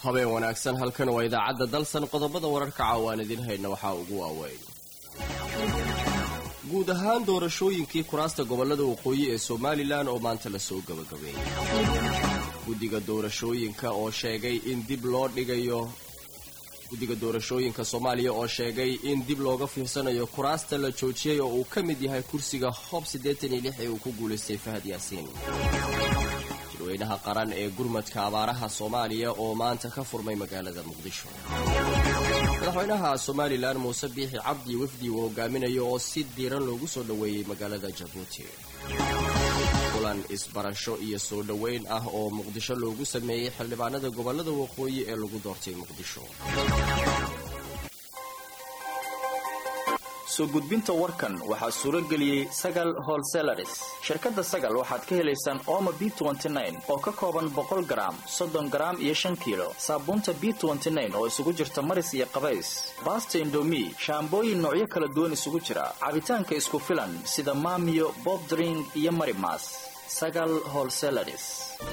habeen wanaagsan halkan waa idaacadda dalsan qodobada wararka caawaan idin hayna waxaa ugu waaweyn guud ahaan doorashooyinkii kuraasta gobollada waqooyi ee somalilan oo maanta lasoo gabagabeeyey guddiga doorashooyinka oo sheegay in dib loo dhigayo guddiga doorashooyinka soomaaliya oo sheegay in dib looga fiirsanayo kuraasta la joojiyey oo uu ka mid yahay kursiga hoob siddeetan iyo lix ee uu ku guulaystay fahad yaasiin shirweynaha qaran ee gurmadka abaaraha soomaaliya oo maanta ka furmay magaalada muqdisho madaxweynaha somalilan muuse biixi cabdi wafdi uu hogaaminayo oo si diiran loogu soo dhoweeyey magaalada jabuuti kulan isbarasho iyo soo dhoweyn ah oo muqdisho loogu sameeyey xildhibaanada gobollada waqooyi ee lagu doortay muqdisho soo gudbinta warkan waxaa suuro geliyey sagal holselaris shirkadda sagal waxaad ka helaysaan ooma b oo ka kooban boqol garaam soddon garaam iyo shan kiilo saabuunta b oo isugu jirta maris iyo qabays baasta indomi shaambooyin noocyo kala duwan isugu jira cabitaanka isku filan sida maamiyo bobdring iyo marimas sagal holselaris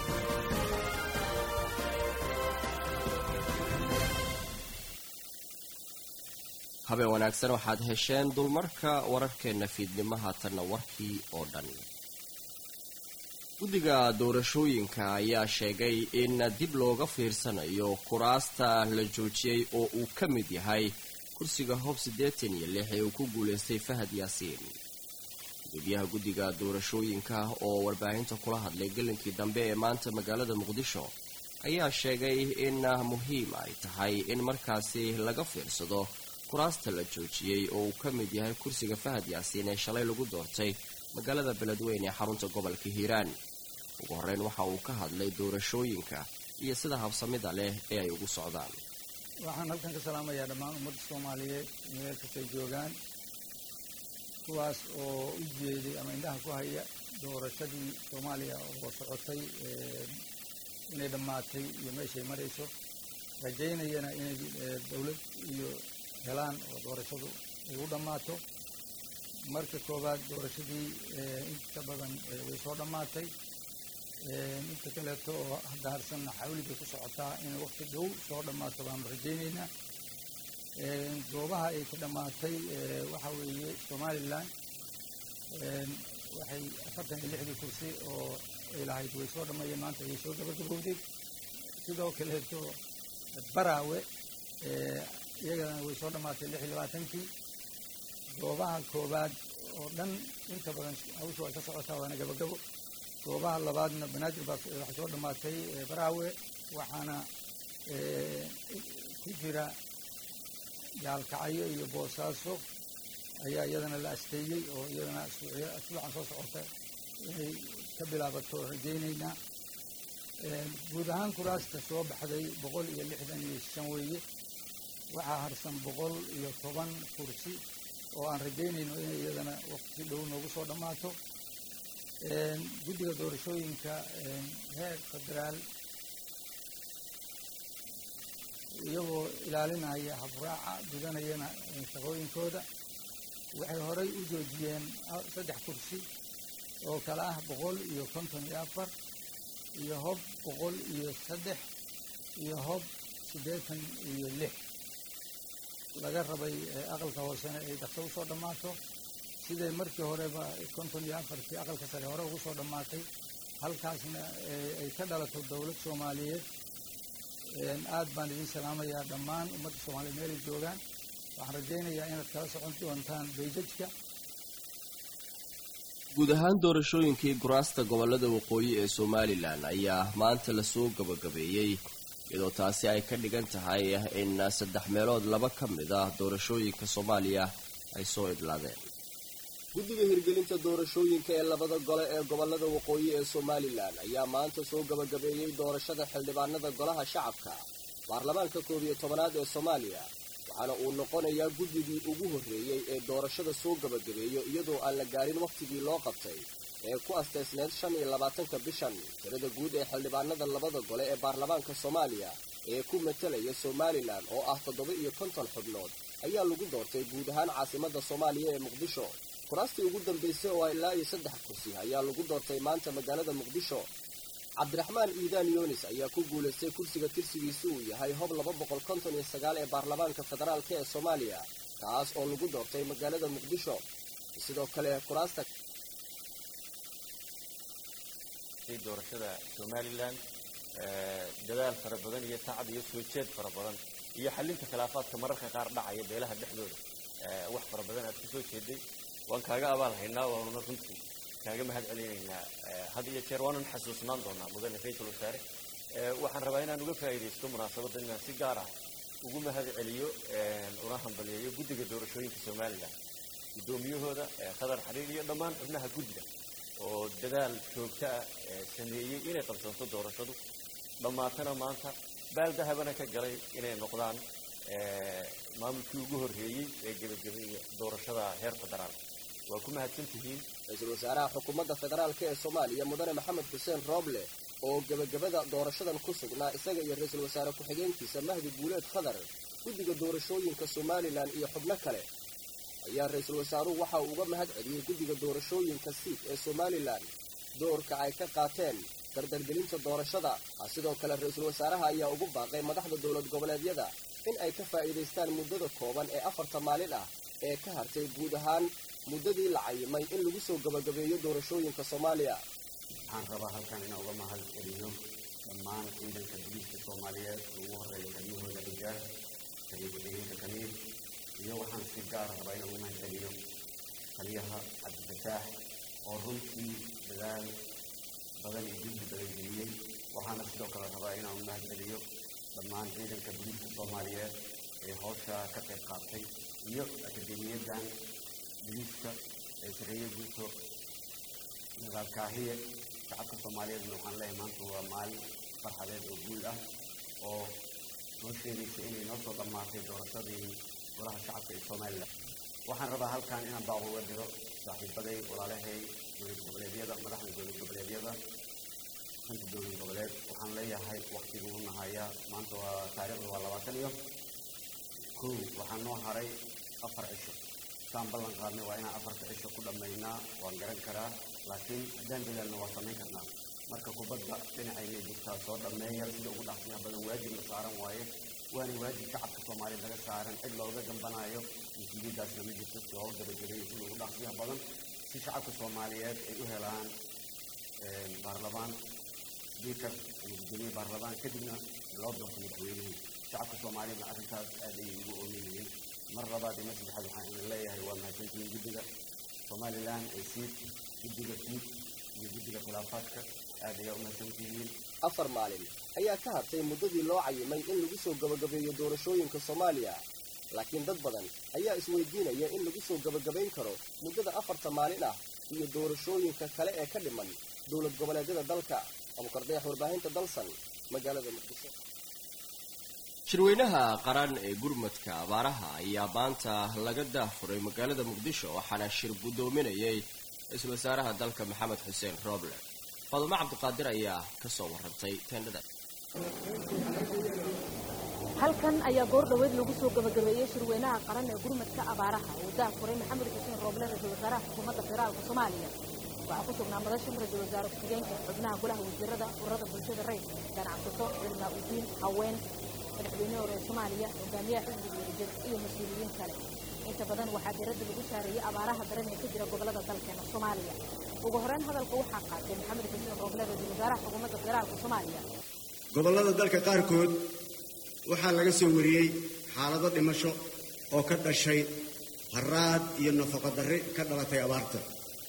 habeen wanaagsan waxaad hesheen dulmarka wararkeenna fiidnimo haatanna warkii oo dhan guddiga doorashooyinka ayaa sheegay in dib looga fiirsanayo kuraasta la joojiyey oo uu ka mid yahay kursiga hoob siddeetan iyo lix ee uu ku guulaystay fahad yaasiin gudoomiyaha guddiga doorashooyinka oo warbaahinta kula hadlay gelinkii dambe ee maanta magaalada muqdisho ayaa sheegay in muhiim ay tahay in markaasi laga fiirsado kuraasta la joojiyey oo uu ka mid yahay kursiga fahad yaasiin ee shalay lagu doortay magaalada beledweyne ee xarunta gobolka hiiraan ugu horreyn waxa uu ka hadlay doorashooyinka iyo sida habsamida leh ee ay ugu socdaan waxaan halkan ka salaamayaa dhammaan ummadda soomaaliyeed meel kastay joogaan kuwaas oo u jeeday ama indhaha ku haya doorashadii soomaaliya oo socotay inay dhammaatay iyo meeshay marayso rajaynayana inay dowlad iyo helaan oo doorashadu ay u dhammaato marka koowaad doorashadii inta badan way soo dhammaatay inta kaleeto oo hadaarsanna xawli bay ku socotaa inay waqti dhow soo dhammaato baanu rajaynaynaa goobaha ay ka dhammaatay waxa weeye somalilan waxay afartan iyo lixdii kursi oo ay lahayd way soo dhammeeyeen maanta ayay soo gabagabowday sidoo kaleeto baraawe iyagana way soo dhammaatay lix iyo labaatankii goobaha koowaad oo dhan inta badan hawsha way ka socotaa waana gabagabo goobaha labaadna banaadir baa waxay soo dhammaatay baraawe waxaana ku jira gaalkacyo iyo boosaaso ayaa iyadana la asteeyey oo iyadana asbuucan soo socota inay ka bilaabato rajaynaynaa guud ahaan kuraasta soo baxday boqol iyo lixdan iyo shan weeye waxaa harsan boqol iyo toban kursi oo aan rajaynayno inay iyadana waqti dhow noogu soo dhammaato guddiga doorashooyinka heer federaal iyagoo ilaalinaya habraaca gudanayana shaqooyinkooda waxay horay u joojiyeen saddex kursi oo kale ah boqol iyo konton iyo afar iyo hob boqol iyo saddex iyo hob siddeetan iyo lix laga rabay aqalka hoosena ay dhaqso usoo dhammaato siday markii horeba konton iyo afartii aqalka sare hore ugu soo dhammaatay halkaasna ay ka dhalato dowlad soomaaliyeed aad baan idin salaamayaa dhammaan ummadda soomaaliyeed meelay joogaan waxaan rajaynayaa inaad kala socon doontaan beijajka guud ahaan doorashooyinkii kuraasta gobollada waqooyi ee somalilan ayaa maanta lasoo gabagabeeyey iyadoo taasi ay ka dhigan tahay in saddex meelood laba ka mid ah doorashooyinka soomaaliya ay soo idlaadeen guddiga hirgelinta doorashooyinka ee labada gole ee gobollada waqooyi ee somalilan ayaa maanta soo gabagabeeyey doorashada xildhibaanada golaha shacabka baarlamaanka koob iyo tobanaad ee soomaaliya waxaana uu noqonayaa guddigii ugu horreeyey ee doorashada soo gabagabeeyo iyadoo aan la gaarin wakhtigii loo qabtay ee ku asteysneed shan iyo labaatanka bishan tirada guud ee xildhibaanada labada gole ee baarlamaanka soomaaliya ee ku matalaya somalilan oo ah toddoba iyo konton xubnood ayaa lagu doortay guud ahaan caasimadda soomaaliya ee muqdisho kuraastii ugu dambaysay oo ilaa iyo saddex kursi ayaa lagu doortay maanta magaalada muqdisho cabdiraxmaan iidaan yunis ayaa ku guulaystay kursiga tirsigiisu uu yahay hob laba boqol konton iyo sagaal ee baarlamaanka federaalk ee soomaaliya kaas oo lagu doortay magaalada muqdisho sidoo kale kuraasta doorashada somalilan dadaal fara badan iyo tacab iyo soo jeed fara badan iyo xalinta khilaafaadka mararka qaar dhacaya beelaha dhexdooda wax fara badan aad kusoo jeeday waan kaaga abaal haynaa waanuna runtii kaaga mahad celinaynaa had iyo jeer waanan xasuusnaan doonaa mudane ra-iisul wasaare waxaan rabaa inaan uga faa'iidaysto munaasabaddan inaan si gaar ah ugu mahad celiyo una hambaliyeeyo guddiga doorashooyinka somalilan guddoomiyahooda khadar xariir iyo dhammaan xubnaha guddiga oo dadaal joogto ah sameeyey inay qabsanto doorashadu dhammaatana maanta baaldahabana ka galay inay noqdaan maamulkii ugu horreeyey ee gebagabeeya doorashada heer federaal waa ku mahadsan tihiin ra-iisul wasaaraha xukuumadda federaalk ee soomaaliya mudane maxamed xuseen rooble oo gebagabada doorashadan ku sugnaa isaga iyo ra-iisul wasaare ku-xigeenkiisa mahdi guuleed khadar guddiga doorashooyinka somalilan iyo xubno kale ayaa ra-iisul wasaaruhu waxa uu uga mahad celiyey guddiga doorashooyinka siid ee somalilan doorka ay ka qaateen dardargelinta doorashada sidoo kale ra-iisul wasaaraha ayaa ugu baaqay madaxda dowlad goboleedyada in ay ka faa'iidaystaan muddada kooban ee afarta maalin ah ee ka hartay guud ahaan muddadii la cayimay in lagu soo gabagabeeyo doorashooyinka soomaaliya waxaan rabaa halkan inaan uga mahad celiyo dhammaan ciidanka boliiska soomaaliyeed oo ugu horreeya kalimahooda rijaal kaliya kamiir iyo waxaan si gaara rabaa inaan uga mahad celiyo taliyaha cabdifataax oo runtii dadaal badan iyo jildi badan geliyey waxaana sidoo kale rabaa inaan u mahad celiyo dhammaan ciidanka boliiska soomaaliyeed ee howsha ka qayb qaatay iyo akademiyadan boliiska ee sareeye guuto nagaalkaahiye shacabka soomaaliyeedna waxaan leeyahay maanta waa maalin farxadeed oo guul ah oo noo sheegaysa inay noo soo dhammaatay doorashadii golaha shacabka ee somalilan waxaan rabaa halkan inaan baaq uga diro saaxiibaday walaalahay dowlad goboleedyada madaxda dowlad goboleedyada shanta dowlad goboleed waxaan leeyahay waktiguu nahayaa maanta waa taariikhda waa labaatan iyo kow waxaa noo haray afar cisho saan ballan qaadnay waa inaan afarta cisho ku dhammaynaa waan garan karaa laakiin haddaan dadaalna waa samayn karnaa marka kubadda dhinacaynay jirtaa soo dhammeeya sida ugu dhaqsiyaha badan waajibna saaran waaye waana waajib shacabka soomaaliya laga saaran cid looga dambanaayo mas-uuliyaddaasna ma jirto si looga gabagabeeyo sida ugu dhaqsiyaha badan si shacabka soomaaliyeed ay u helaan baarlamaan speaker ama guddoomiye baarlamaan kadibna loo doorto madaxweynihii shacabka soomaaliyeedna arrintaas aad ayay ugu oomin yihiin mar labaad iyo mar saddexaad waxaan idin leeyahay waa mahadsantihiin guddiga somalilan ee siid guddiga siid iyo guddiga khilaafaadka aad ayaa u mahadsantihiin afar maalin ayaa ka hartay muddadii loo cayimay in lagu soo gabagabeeyo doorashooyinka soomaaliya laakiin dad badan ayaa isweydiinaya in lagu soo gabagabayn karo muddada afarta maalin ah iyo doorashooyinka kale ee ka dhiman dowlad goboleedyada dalka abukardayax warbaahinta dalsan magaalada muqdisho shirweynaha qaran ee gurmadka abaaraha ayaa maanta laga daafuray magaalada muqdisho waxaana shir guddoominayay ra-iisul wasaaraha dalka maxamed xuseen rooble fadumo cabdiqaadir ayaa ka soo warrantay teendhada halkan ayaa goor dhoweed lagu soo gabagabeeyey shirweynaha qaran ee gurmadka abaaraha uu daafuray maxamed xuseen rooble ra-iisul wasaaraha xukuumadda federaalka soomaaliya waxaa ku sugnaa madashan ra-iisul wasaare ku-xigeenka xubnaha golaha wasiirada ururada bulshada rayidka ganacsato cilmaa udiin haween madaxweyne hore ee soomaaliya hogaamiyaha xisbiga wadajir iyo mas-uuliyiin kale inta badan waxaa diradda lagu saareeyey abaaraha daran ee ka jira gobolada dalkeena soomaaliya ugu horeyn hadalka waxaa qaatay maxamed xuseen rooble ra-iisul wasaaraha xukuumadda federaalka soomaaliya gobollada dalka qaarkood waxaa laga soo wariyey xaalado dhimasho oo ka dhashay haraad iyo nafaqo darri ka dhalatay abaarta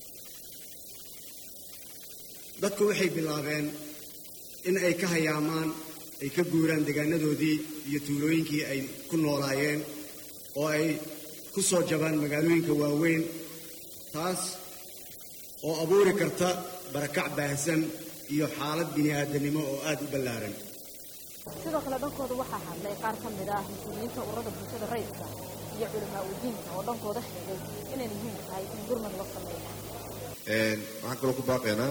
dadku waxay bilaabeen in ay ka hayaamaan ay ka guuraan deegaanadoodii iyo tuulooyinkii ay ku noolaayeen oo ay ku soo jabaan magaalooyinka waaweyn taas oo abuuri karta barakac baahsan iyo xaalad bini'aadanimo oo aad u ballaaran sidoo kale dhankooda waxaa hadlay qaar ka mid ah mas-uuliyiinta ururada bulshada rayidka iyo culamaa udiinka oo dhankooda sheegay inay muhiim tahay in gurmad loo sameeyo waxaan kaloo ku baaqaynaa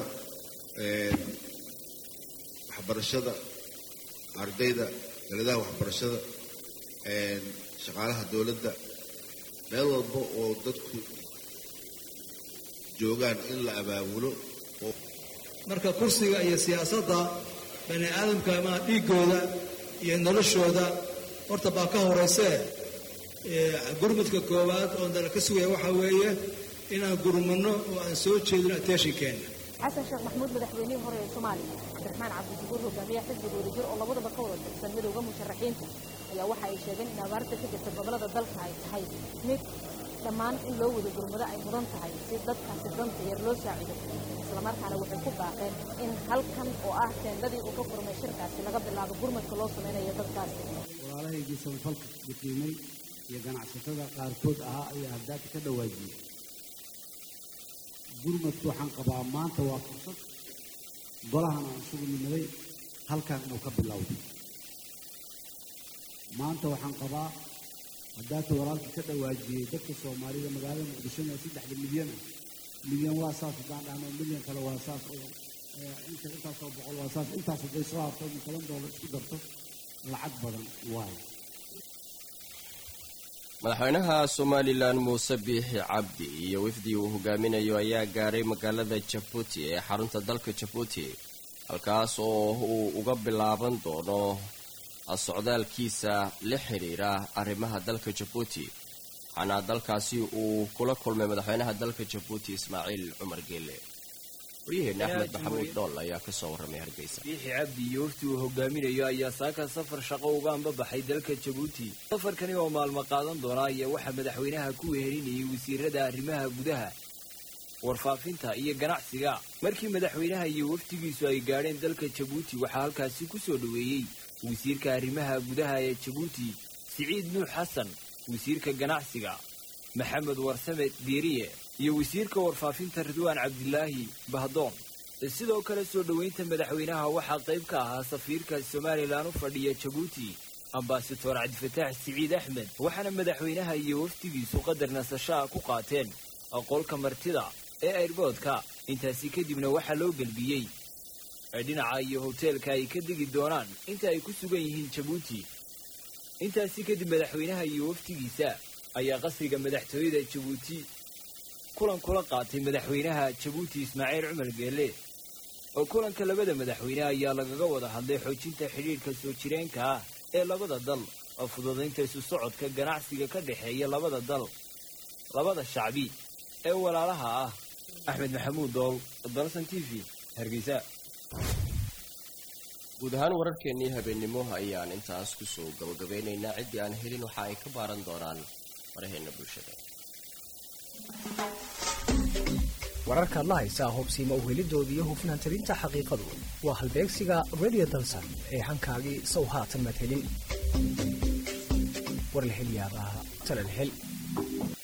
waxbarashada ardayda daladaha waxbarashada shaqaalaha dowladda meel walba oo dadku joogaan in la abaabulo oo marka kursiga iyo siyaasadda bani aadamka maa dhiiggooda iyo noloshooda horta baa ka horaysee gurmudka koowaad oo nala ka sugaya waxaa weeye inaan gurmano oo aan soo jeedino attentionkeenna xasan sheekh maxamuud madaxweynihii hore ee soomaaliya cabdiraxmaan cabdisabuur hogaamiyaha xisbiga wadajir oo labadaba ka wada tirsan midowda musharaxiinta ayaa waxa ay sheegeen in abaarta ka jirta gobollada dalka ay tahay mid dhammaan in loo wada gurmado ay mudan tahay si dadkaasi danta yar loo saacido islamarkaana waxay ku baaqeen in halkan oo ah teendadii uu ka furmay shirkaasi laga bilaabo gurmadka loo samaynayo dadkaasi walaalahaygii samafalka biqiimay iyo ganacsatada qaarkood ahaa ayaa haddaata ka dhawaajiyey gurmadku waxaan qabaa maanta waa fursad golahan aan isugu nimaday halkan inuu ka bilowdo maanta waxaan qabaa haddaata walaalkii ka dhawaajiyey dadka soomaalida magaalada muqdishona ee saddexda milyan ah milyan waa saas haddaan dhahno milyan kale waa saas oo inta intaasoo boqol waa saas intaas hadday soo harto min toban doolar isku darto lacag badan waayo madaxweynaha somalilan muuse biixi cabdi iyo wafdii uu hogaaminayo ayaa gaaray magaalada jabuuti ee xarunta dalka jabuuti halkaas oo uu uga bilaaban doono socdaalkiisa la xidhiira arrimaha dalka jabuuti waxaana dalkaasi uu kula kulmay madaxweynaha dalka jabuuti ismaaciil cumar geele waryaheena axmed maxamuud dhool ayaa kasoo warramay hargeysa biixi cabdi iyo wafti uu hogaaminayo ayaa saaka safar shaqo uga ambabaxay dalka jabuuti safarkani oo maalmo qaadan doona ayaa waxaa madaxweynaha ku wehelinayay wasiirada arrimaha gudaha warfaafinta iyo ganacsiga markii madaxweynaha iyo waftigiisu ay gaadheen dalka jabuuti waxaa halkaasi ku soo dhoweeyey wasiirka arrimaha gudaha ee jabuuti siciid nuux xasan wasiirka ganacsiga maxamed warsame diiriye iyo wasiirka warfaafinta ridwaan cabdilaahi bahdoon sidoo kale soo dhoweynta madaxweynaha waxaa qayb ka ahaa safiirka somalilan u fadhiya jabuuti ambasador cabdifataax siciid axmed waxaana madaxweynaha iyo wafdigiisu qadar nasashaha ku qaateen qolka martida ee airboodka intaasi kadibna waxaa loo gelbiyey dhinaca iyo hoteelka ay ka degi doonaan inta ay ku sugan yihiin jabuuti intaasi kadib madaxweynaha iyo wafdigiisa ayaa qasriga madaxtooyada jabuuti kulan kula qaatay madaxweynaha jabuuti ismaaciil cumar geelle oo kulanka labada madaxweyne ayaa lagaga wada hadlay xoojinta xidhiidhka soo jireenka ah ee labada dal oo fududaynta isu socodka ganacsiga ka dhexeeya labada dal labada shacbi ee walaalaha ah axmed maxamuud dool dalsan t v hargeysa guud ahaan wararkeennii habeennimo ayaan intaas kusoo gabagabeynaynaa ciddii aan helin waxa ay ka baaran doonaan faraheenna bulshada wararkaad la haysaa hubsiima uhelidooda iyo hufnaan tirinta xaqiiqadu waa halbeegsiga radio dalsan ee hankaagii sow haatan maad helin war la hel yaabaa tala la hel